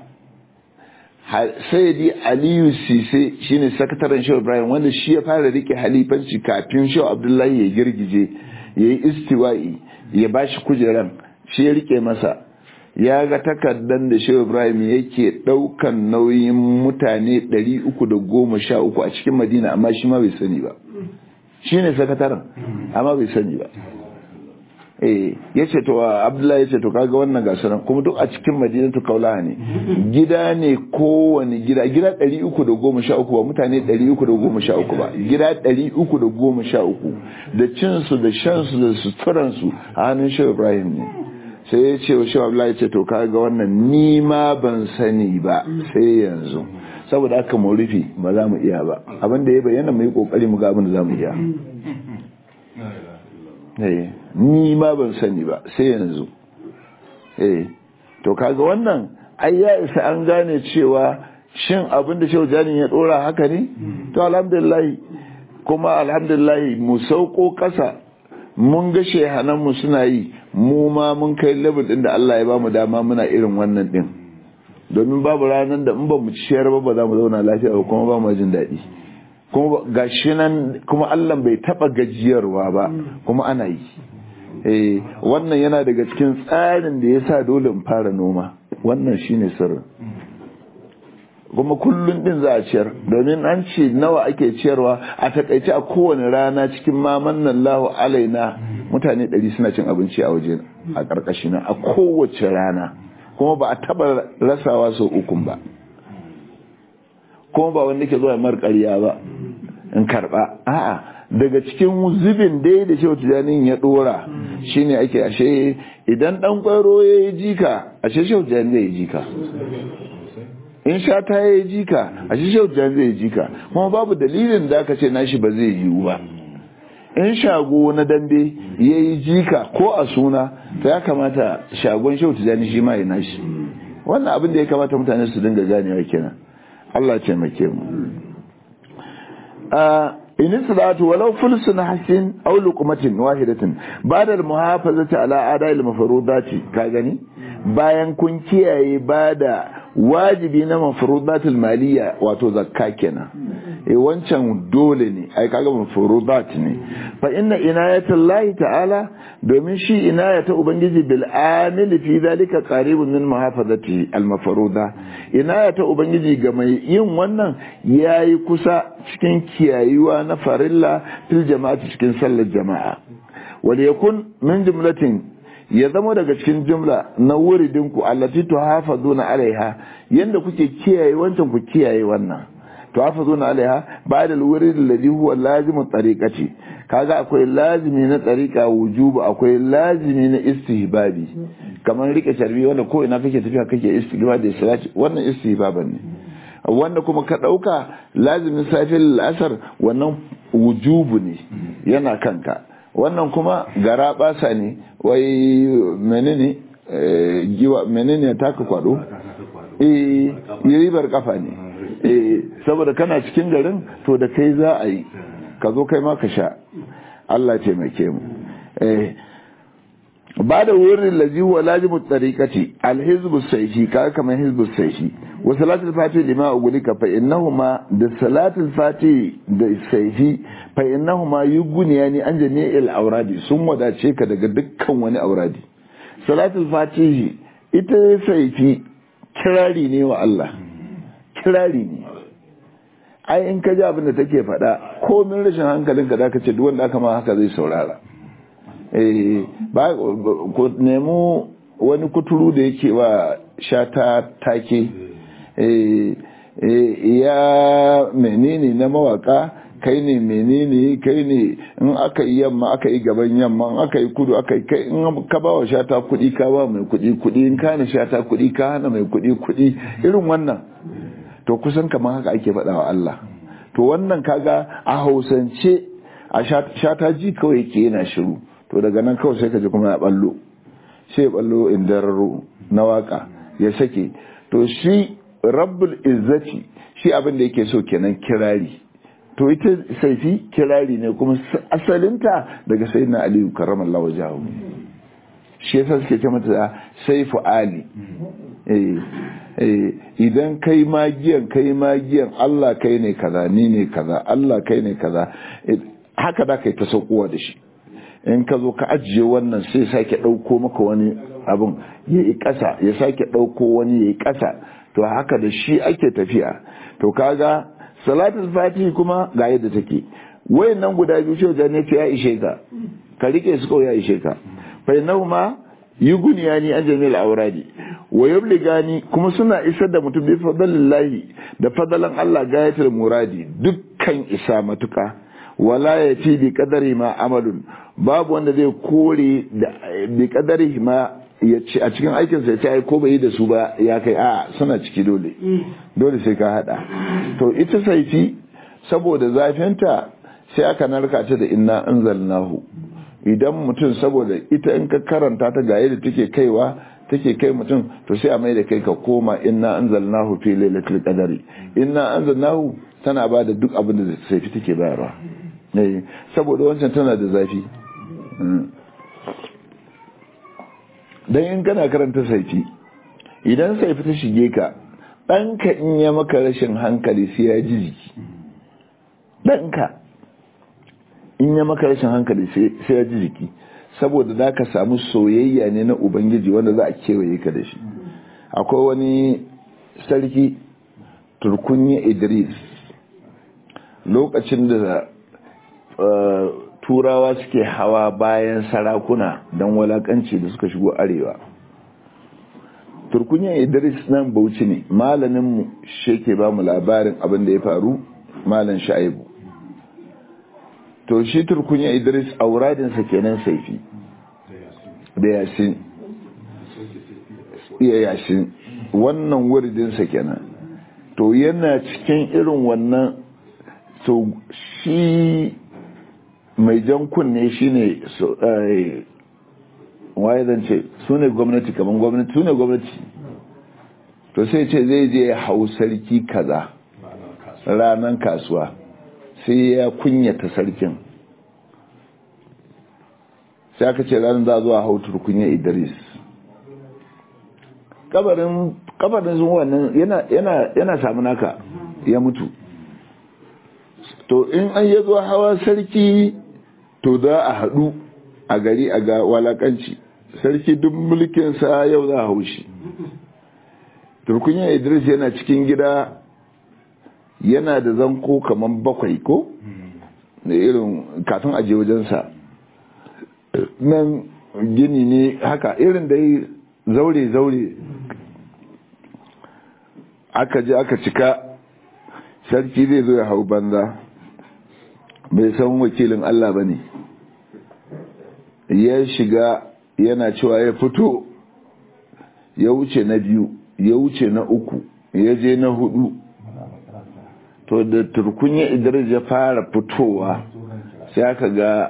sayyidi aliyu sise shine sakataren shehu ibrahim wanda shi ya fara rike halifanci kafin shehu abdullahi ya girgije ya yi istiwa'i ya bashi kujeran shi ya rike masa ya ga takardan da shehu ibrahim yake daukan nauyin mutane 313 a cikin madina amma shi ma bai sani ba shine sakataren amma bai sani ba eh yace to Abdullahi yace to kaga wannan gasaran kuma duk a cikin Madinatu Kaulaha ne gida ne kowane gida gida 313 ba mutane 313 ba gida 313 da cin su da shan su da suturan su a hannun Shehu Ibrahim ne sai ya ce wa Shehu Abdullahi yace to kaga wannan ni ma ban sani ba sai yanzu saboda haka mu rufe ba za mu iya ba abinda ya bayyana mu yi kokari mu ga abin da za mu iya ni ma ban sani ba sai yanzu eh to kaga wannan ai ya isa an gane cewa shin abin da shaujani ya dora haka ne to alhamdulillah kuma alhamdulillah mu sauko kasa mun ga shehanan mu suna yi mu ma mun kai level din da Allah ya ba mu dama muna irin wannan din domin babu ranar da in ba mu ciyar ba ba za mu zauna lafiya ba kuma ba mu jin daɗi kuma gashi nan kuma Allah bai taba gajiyarwa ba kuma ana yi eh wannan yana daga cikin tsarin da yasa dole in fara noma wannan shine sirrin kuma kullun din za a ciyar domin an ce nawa ake ciyarwa a takaice a kowane rana cikin mamannan lahu alaina mutane ɗari suna cin abinci a waje a ƙarƙashi a kowace rana kuma ba a taba rasawa sau ukun ba kuma ba wanda ke zuwa mar ƙarya ba in karba a'a daga cikin zubin dai da shehu tijani ya dora shine ake ashe idan dan kwaro ya yi jika ashe shehu tijani zai yi jika in sha ta yi jika ashe shehu tijani zai yi jika kuma babu dalilin da aka ce nashi ba zai yiwu ba in shago na dambe ya yi jika ko a suna ta ya kamata shagon shehu tijani shi ma ya nashi wannan abin da ya kamata mutane su dinga ganewa kenan Allah ce make mu in salatu walau fulsun hasin aw luqmatin wahidatin ba'da al-muhafazati ala ada'i al-mafrudati ka gani bayan kun kiyaye bada wajibi na mafrudatul maliya wato zakka kenan eh wancan dole ne ai kaga mafrudat ne fa inna inayatullahi ta'ala domin shi inayata ubangiji bil amil fi zalika qaribun min muhafazati al mafruda inayata ubangiji ga mai yin wannan yayi kusa cikin kiyayuwa na farilla fil jama'ati cikin sallar jama'a wal yakun min jumlatin ya zama daga cikin jumla na wuridinku allati tuhafazuna alaiha yanda kuke kiyaye wancan ku kiyaye wannan tuhafazuna alaiha ba'da alwurid alladhi huwa lazimu tariqati kaga akwai lazimi na tariqa wujubu akwai lazimi na istihbabi kamar rike charbi wanda ko ina kake tafiya kake istihbab da salati wannan istihbaban ne wanda kuma ka dauka lazimin safil asar wannan wujubu ne yana kanka wannan kuma gara basa ne wai menene giwa menene taka kwado eh ribar kafa ne eh saboda kana cikin garin to da kai za a yi ka zo kai ma ka sha Allah taimake mu eh ba da wurin lazi huwa lazimu tariqati alhizbu sayfi ka kamar hizbu sayfi wa salatul fati lima ugulika fa innahuma da salatul fati da sayfi fa innahuma yuguniyani an jami'il auradi sun wadace ka daga dukkan wani auradi salatul fatihi ita sayfi kirari ne wa Allah kirari ne ai in ka ji abin da take faɗa komin rashin hankalinka da ka ce duk wanda aka ma haka zai saurara ba ku nemo wani kuturu da yake wa shata take ya menene na mawaka kai ne menene kai ne in aka yi yamma aka yi gaban yamma in aka yi kudu aka yi kai in ka ba wa shata kudi ka ba mai kudi kudi in ka hana shata kudi ka hana mai kudi kudi irin wannan to kusan kamar haka ake faɗa wa Allah to wannan kaga a hausance a shata ji kawai ke yana shiru to daga nan kawai sai ka ji kuma ya ballo sai ya ballo indararo na waka ya sake to shi rabbul izzati shi abin da yake so kenan kirari to ita saifi kirari ne kuma asalinta daga sayyidina aliyu karramallahu wajahu shi yasa suke ce mata saifu ali idan kai magiyan kai magiyan Allah kai ne kaza ni ne kaza Allah kai ne kaza haka da kai ta saukowa da shi in ka zo ka ajiye wannan sai sake ɗauko maka wani abin ya yi ƙasa ya sake ɗauko wani ya yi ƙasa to haka da shi ake tafiya to kaga salatul fatihi kuma ga yadda take wayan nan guda biyu shi ne ya ishe ka ka rike su kawai ya ishe ka fa ma yughniyani an jami'il awradi wa yabligani kuma suna isar da mutum bi fadlillahi da fadalan Allah gayatul muradi dukkan isa matuka wala ya fi bi kadari ma amalun babu wanda zai kore da bi kadari ma ya ce a cikin aikinsa ya ce ai ko bai yi da su ba ya kai a suna ciki dole dole sai ka hada to ita saifi saboda zafinta sai aka narka ta da inna anzalnahu idan mutum saboda ita in ka karanta ta ga yadda take kaiwa take kai mutum to sai a mai da kai ka koma inna anzalnahu fi lailatul qadari inna anzalnahu tana ba da duk abin da saifi take bayarwa saboda wancan tana da zafi don in kana karanta saifi idan saifi ta shige ka ɗanka in ya maka rashin hankali sai ya ji jiki ɗanka in ya maka rashin hankali sai ya ji jiki saboda za ka samu soyayya ne na ubangiji wanda za a kewaye ka da shi akwai wani sarki turkunya idris lokacin da turawa suke hawa bayan sarakuna don walakanci da suka shigo arewa turkunya idris nan bauchi ne malaminmu shi ke ba mu labarin abin da ya faru malam sha'ibu to shi turkunya idris auradinsa kenan saifi da yasin iya yasin wannan wuridinsa kenan to yana cikin irin wannan to shi mai jan kunne shi ne waye zan ce su ne gwamnati kamar gwamnati su ne gwamnati to sai ce zai je hau sarki kaza ranar kasuwa sai ya kunyata sarkin sai aka ce ranar za zuwa hau turkunya idris kabarin kabarin sun wannan yana samu naka ya mutu to in an yi zuwa hawa sarki to za a haɗu a gari a ga walakanci sarki duk mulkinsa yau za a haushi turkunya idris yana cikin gida yana da zanko kamar bakwai ko da irin kafin aje wajensa nan gini ne haka irin da yi zaure-zaure aka je aka cika sarki zai zo ya hau banza bai san wakilin Allah ba ne ya shiga yana cewa ya fito ya wuce na biyu ya wuce na uku ya je na hudu to da turkunya idris ya fara fitowa sai aka ga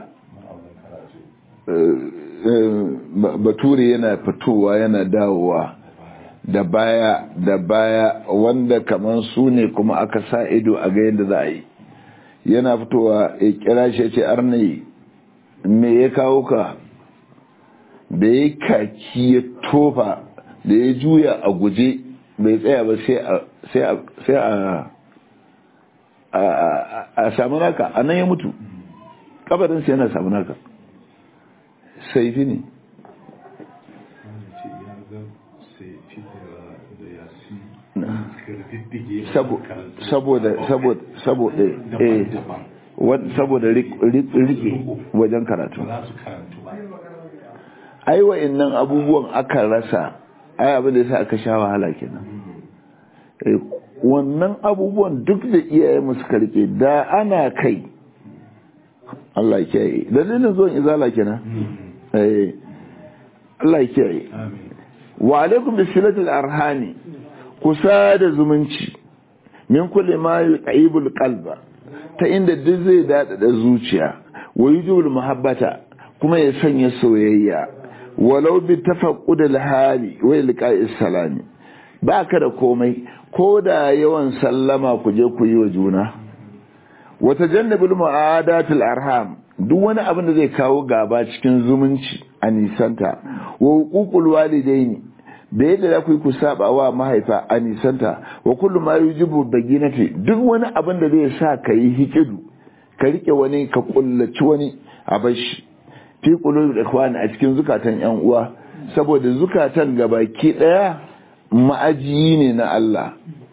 bature yana fitowa yana dawowa da baya da baya wanda kamar su ne kuma aka sa ido a ga yadda za a yi yana fitowa ya kira shi ce arnai me ya kawo ka da ya kaki ya tofa da ya juya a guje bai tsaya ba sai a a samu naka a nan ya mutu kabarinsa yana samu naka saifi ne saboda saboda saboda eh saboda rike wajen karatu ai wa'annan abubuwan aka rasa ai abin da yasa aka sha wahala kenan wannan abubuwan duk da iyaye musu karke da ana kai Allah ya kiyaye dalilin zuwan izala kenan eh Allah ya kiyaye wa alaikum bisilatil arhani kusa da zumunci min kulli ma yuqibul qalba ta inda duk zai dada da zuciya wa yujibul muhabbata kuma ya sanya soyayya walau bi tafaqqud al hali wa ilqa'is salami baka da komai ko da yawan sallama ku je ku yi wa juna wa tajannabul mu'adatil arham duk wani abin da zai kawo gaba cikin zumunci a nisanta wa huququl walidaini da yadda za ku yi ku saba wa mahaifa a nisanta wa kullum ma yujibu baginati duk wani abin da zai sa ka yi hikidu ka rike wani ka kullaci wani a bashi fi qulubi ikhwani a cikin zukatan yan uwa saboda zukatan gabaki daya ma'ajiyi ne na Allah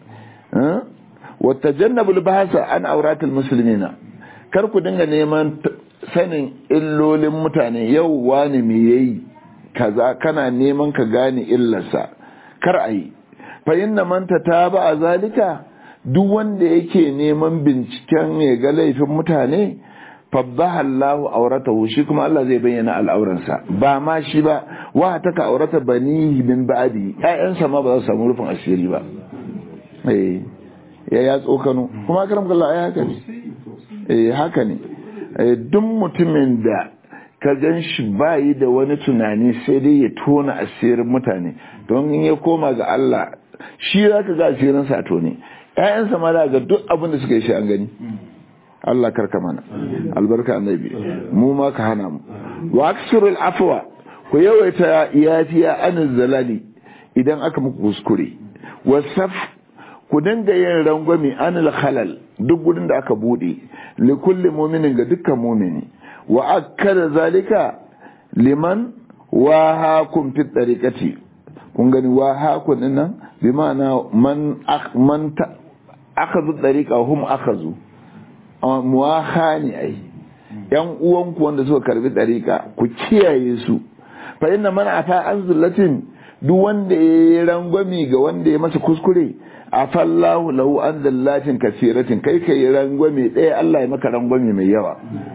wa tajannabul bahasa an auratul muslimina kar ku dinga neman sanin illolin mutane yau wani me yayi kaza kana neman ka gane illarsa kar a yi fa inna man tataba a zalika duk wanda yake neman binciken ya ga laifin mutane fabbaha Allah auratahu shi kuma Allah zai bayyana al'auransa ba ma shi ba wa taka aurata banihi min ba'di ƴaƴansa ma ba za su samu rufin asiri ba eh ya ya tsokano kuma karam Allah ai haka ne eh haka ne duk mutumin da ka gan shi bayi da wani tunani sai dai ya tona asirin mutane don in ya koma ga Allah shi za ka ga asirin sa tone ƴaƴansa ma ga duk abin da suka yi shi an gani Allah karka mana albarka annabi mu ma ka hana mu wa aksirul afwa ku yawaita yafiya an zalali idan aka muku kuskure wasaf ku dinga yin rangwami anil khalal duk gudun da aka bude li kulli mu'minin ga dukkan mu'mini wa akkada zalika liman wahakum fi tariqati kun gani wahakum din nan bi ma'ana man man akhadhu tariqa hum akhadhu muwaha ne ai yan uwanku wanda suka karbi tariqa ku kiyaye su fa inna man afa an zullatin duk wanda ya rangwami ga wanda ya masa kuskure afallahu lahu an zallatin kasiratin kai kai rangwami ɗaya Allah ya maka rangwami mai yawa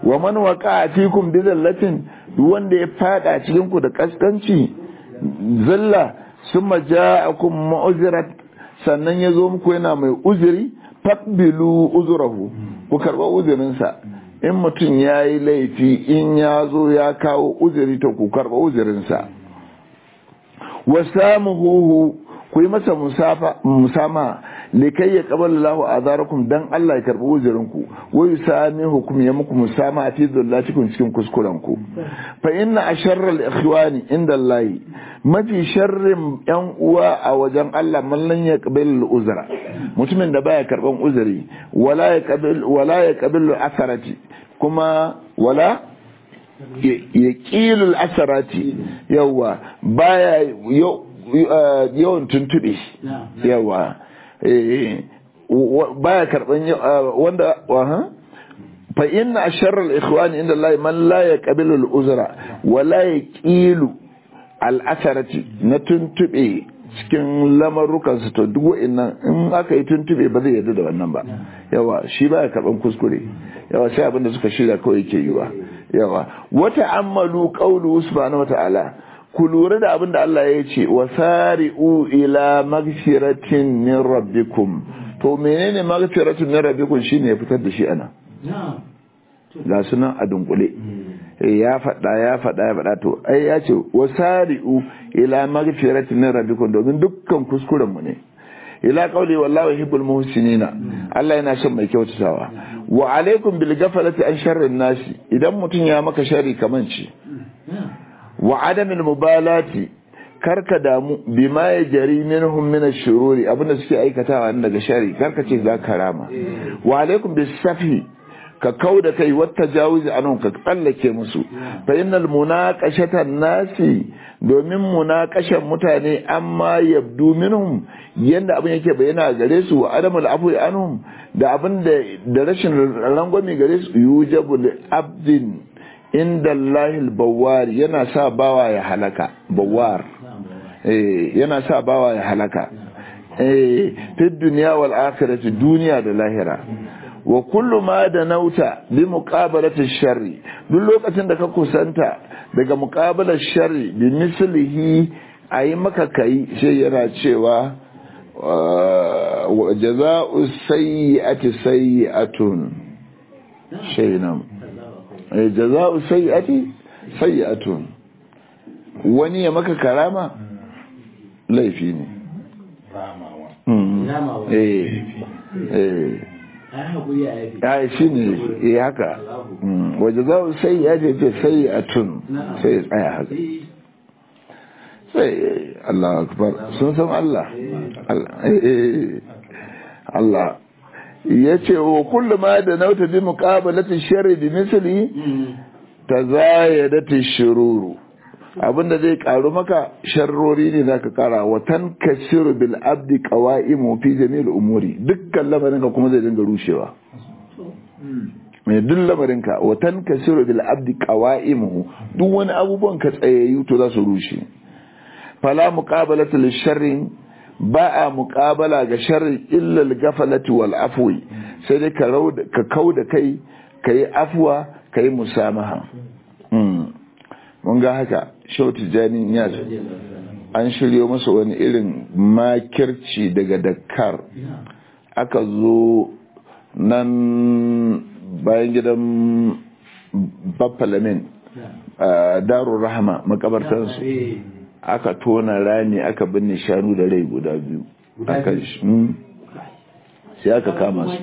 wa man waqa fikum bi zallatin duk wanda ya fada cikin ku da kaskanci zalla summa ja'akum mu'zirat sannan ya zo muku yana mai uzuri faqbilu uzurahu ku karba uzurinsa in mutum ya yi laifi in ya zo ya kawo uzuri to ku karba uzurinsa wa samuhu ku yi masa musama likai ya kabal lahu azarakum dan Allah ya karbi uzurinku wa yusamihu kum ya muku musama a fi dhullatikum cikin kuskurenku fa inna asharra al-ikhwani inda Allah mafi sharrin yan uwa a wajen Allah man lan yaqbal uzra mutumin da baya karban uzuri wala yaqbal wala yaqbal asarati kuma wala ya ƙilul asarati yawa baya yawan tuntube yawa baya karban wanda waha fa inna asharra al-ikhwani inda Allah man la yaqbilu al-uzra wa la yaqilu al-asarati na tuntube cikin lamarukan su to duk wa'annan in aka yi tuntube ba zai yarda da wannan ba yawa shi baya karban kuskure yawa sai abin da suka shirya kawai yake yi wa yawa wata ammalu qawlu subhanahu wata'ala ku lura da abin da Allah ya ce wa sari'u ila magfiratin min rabbikum to menene magfiratin min rabbikum shine ya fitar da shi ana ga sunan a dunkule ya faɗa ya faɗa ya faɗa to ai ya ce wa sari'u ila magfiratin min rabbikum domin dukkan kuskuren mu ne ila qawli wallahu yuhibbul muhsinina Allah yana son mai kyautatawa wa alaikum bil ghaflati an sharrin nasi idan mutun ya maka sharri kaman ci wa adamil mubalati karka damu bima ya jari minhum min ash-shururi abinda suke aikatawa daga shari karka ce za ka rama wa alaikum bis safi ka kauda kai wata jawuzi anan ka tsallake musu fa innal munaqashata nasi domin munaqashan mutane amma yabdu minhum yanda abin yake bayyana gare su wa adamul afwi anhum da abin da da rashin rangwame gare su yujabu li abdin inda Allahil bawar yana sa bawa ya halaka bawar eh yana sa bawa ya halaka eh fi dunya wal akhirati duniya da lahira wa kullu ma da nauta bi muqabalati sharri duk lokacin da ka kusanta daga muqabalar sharri bi mislihi ayi maka kai sai yana cewa wa jaza'u sayyi'ati sayyi'atun shaynan eh jaza'u sayyi'ati sayyi'atun wani ya maka karama laifi ne eh eh ya shi ne ya haka waje za su sai ya ce sai a tun sai ya tsaya haka sai Allah akbar sun san Allah Allah ya ce wa kullu ma da nauta bi muqabalati sharri bi misli tazayadati shururu abinda zai karu maka sharrori ne zaka kara wa tankasiru bil abdi qawaimu fi jami'il umuri dukkan lamarin ka kuma zai dinga rushewa mai duk lamarin ka wa tankasiru bil abdi qawaimu duk wani abubuwan ka tsayayyu to za su rushe fala muqabalatu lil sharri ba a muqabala ga sharri illa al gafalati wal afwi sai dai ka ka kauda kai kai afwa kai musamaha mun ga haka shau tijjani ya an shiryo masa wani irin makirci daga dakar aka zo nan bayan gidan baffalamin darun rahama makabartansu aka tona rani aka binne shanu da rai guda biyu sai aka kama su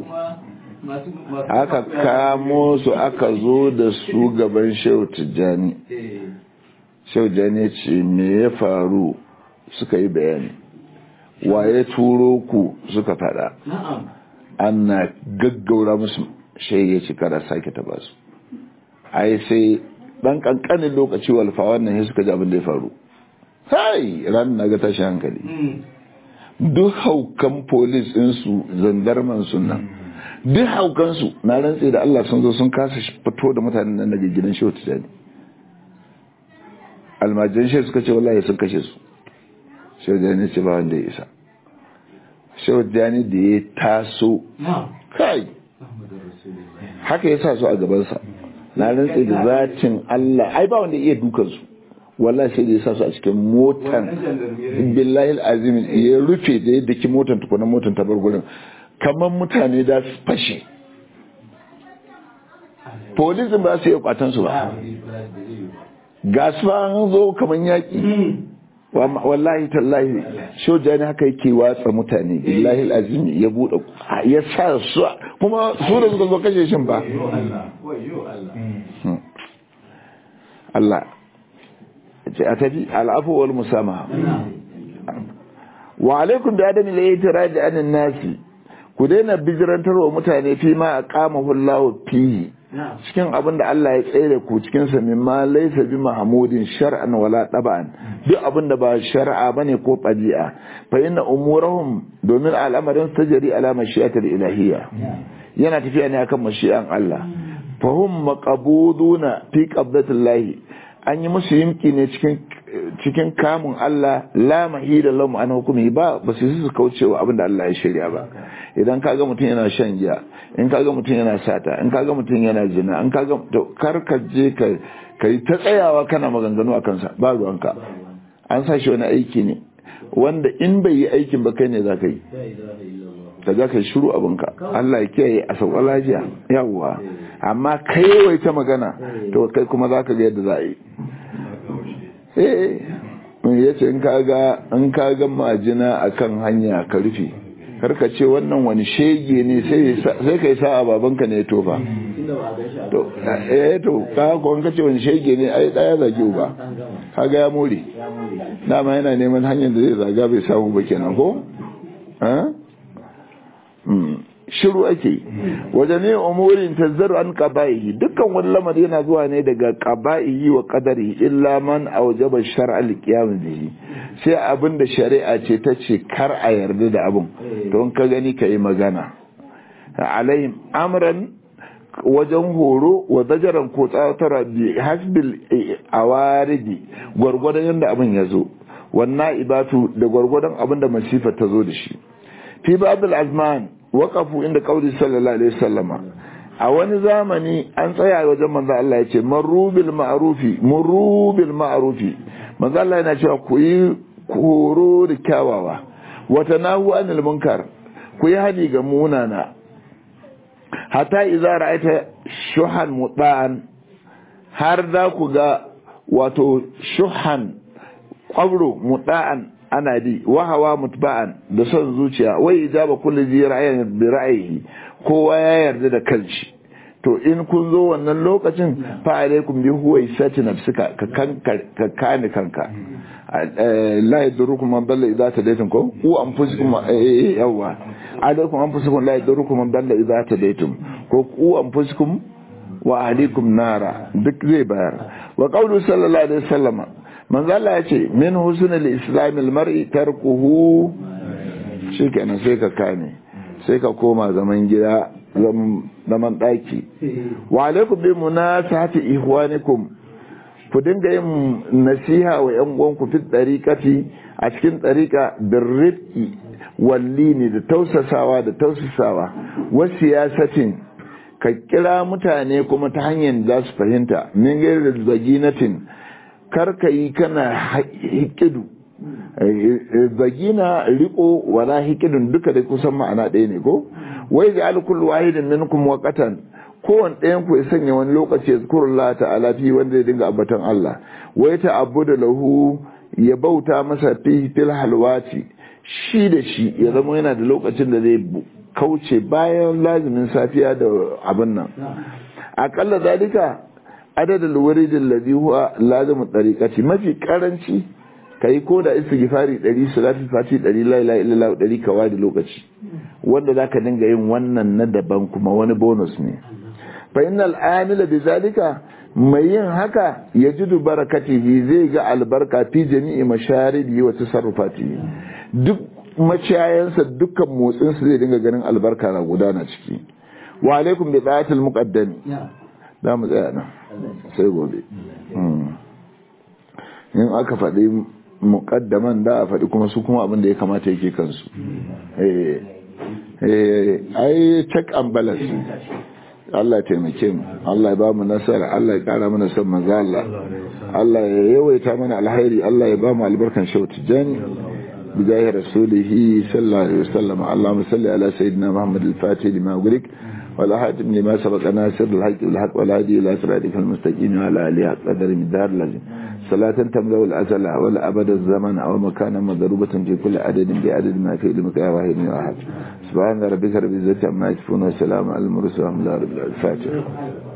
aka kamo su aka zo da su gaban shehu tijjani shehu tijjani ce me ya faru suka yi bayani waye turo ku suka fada ana gaggaura musu shehu ya ci kara sake taba su ai sai dan kankanin lokaci walfa wannan ya suka ji abin da ya faru sai ran na ga tashi hankali duk haukan polis ɗinsu zandarman sunan duk haukansu na rantse da Allah sun zo sun kasa fito da mutanen nan daga gidan shehu tijani almajiran shehu suka ce wallahi sun kashe su shehu tijani ce ba wanda ya isa shehu tijani da ya taso kai haka ya sa su a gabansa na rantse da zacin Allah ai ba wanda iya dukan su wallahi sai da ya sa su a cikin motan billahi azim ya rufe da yadda ki motan tukuna motan ta bar gurin kamar mutane da su fashe polisin ba su iya kwatan su ba ga su an zo kamar yaki wallahi tallahi soja ne haka yake watsa mutane billahi azim ya bude ya sa su kuma su da suka zo kashe shin ba Allah ce a tafi al'afu wal musamaha wa alaikum bi adami la yatirad an nasi ku daina bijirantar wa mutane fi ma aqamahu Allah fihi cikin abin da Allah ya tsere ku cikin sa min ma laysa bi mahmudin shar'an wala taba'an duk abin da ba shar'a bane ko tabi'a fa inna umurahum domin al'amarin tajri ala mashi'atil ilahiyya yana tafiya ne akan mashi'an Allah fa hum maqbuduna fi qabdatillahi an yi musu yimki ne cikin cikin kamun Allah la mahida lahum an hukumi ba ba su su kaucewa abin da Allah ya shirya ba idan kaga mutum yana shan giya in kaga mutum yana sata in kaga mutum yana zina in kaga to kar ka je ka kai ta tsayawa kana maganganu a kansa ba ruwanka an sa shi wani aiki ne wanda in bai yi aikin ba kai ne za ka yi da za ka yi shiru abinka Allah ya kiyaye a sauƙa lafiya yawwa amma kai wai ta magana to kai kuma za ka ga yadda za a yi eh ya ce in kaga in kaga majina akan hanya ka rufe karka ce wannan wani shege ne sai kai sa a babanka ne tofa to eh to ka ko ka ce wani shege ne ai daya zage uba kaga ya more dama yana neman hanyar da zai zaga bai samu ba kenan ko shiru ake wajen ne umurin tazzaru an qaba'ihi dukkan wani lamari yana zuwa ne daga qaba'ihi wa qadarihi illa man awjaba shar'a al-qiyam bihi sai abin da shari'a ce ta ce kar a yarda da abin don ka gani ka yi magana alaihim amran wajen horo wa zajaran ko tsatara bi hasbil awaridi gwargwadon yadda abin ya zo wannan ibatu da gwargwadon abin da masifa ta zo da shi fi babul azman waqafu inda qauli sallallahu alaihi wasallama a wani zamani an tsaya wajen manzo Allah ya ce marubil ma'rufi murubil ma'rufi manzo Allah yana cewa ku yi horo da kyawawa wata nahu anil munkar ku yi hani ga munana hatta idza ra'aita shuhan mutan har za ku ga wato shuhan kwabro mutan ana di wahawa mutba'an da son zuciya wai ijaba kulli ji ra'ayin bi ra'ayi kowa ya yarda da kanshi to in kun zo wannan lokacin fa alaikum bi huwa isati nafsika ka kanka ka kane kanka la yadurukum man dalla idza tadaytum ko ku anfusukum yawa alaikum anfusukum la yadurukum man dalla idza tadaytum ko ku anfusukum wa ahlikum nara duk zai bayar wa qawlu sallallahu alaihi wasallam manzo Allah ya ce min husnul islamil mar'i tarkuhu shikenan sai ka kame sai ka koma zaman gida zaman daki wa alaikum bi munasahati ihwanikum ku dinga yin nasiha wa yan uwanku fi dariqati a cikin dariqa birrifqi wallini da tausasawa da tausasawa wa siyasatin ka kira mutane kuma ta hanyar za su fahimta min gairar zaginatin karka yi kana hikidu zagina riko wala hikidun duka da kusan ma'ana ɗaya ne ko wai ga alkul wahidin minkum waqatan kowane ɗayan ku ya sanya wani lokaci ya zukuru Allah ta'ala fi wanda ya dinga abbatan Allah wai ta abu da lahu ya bauta masa fi fil halwati shi da shi ya zama yana da lokacin da zai kauce bayan lazimin safiya da abin nan akalla zalika adadin wuridin ladhi huwa lazimu tariqati mafi karanci kai ko da istighfari 100 salatu fati 100 la ilaha illallah 100 kawai da lokaci wanda zaka dinga yin wannan na daban kuma wani bonus ne fa innal amila bizalika mai yin haka yajidu barakatihi zai ga albarka fi jami'i masharibi wa tasarrufati duk maciyayansa dukkan motsinsa zai dinga ganin albarka na gudana ciki wa alaikum bi da'atil muqaddami da mu tsaya nan sai gobe in aka faɗi muƙaddaman da a faɗi kuma su kuma abin da ya kamata yake kansu ai check and balance Allah ya taimake mu Allah ya ba mu nasara Allah ya kara mana son manzo Allah Allah ya yawaita mana alhairi Allah ya ba mu albarkan shauti jani بجاه رسوله صلى الله عليه وسلم اللهم صل على سيدنا محمد الفاتح لما أغلق والأحاتم لما سبق ناصر الحق والحق والهادي إلى صراطك المستقيم وعلى آله قدر من دار لازم صلاة تملأ الأزل ولا أبد الزمن أو مكانا مضروبة في كل عدد بعدد ما في علمك يا واحد واحد سبحان ربك رب العزة عما يصفون وسلام على المرسلين والحمد لله رب العالمين الفاتحة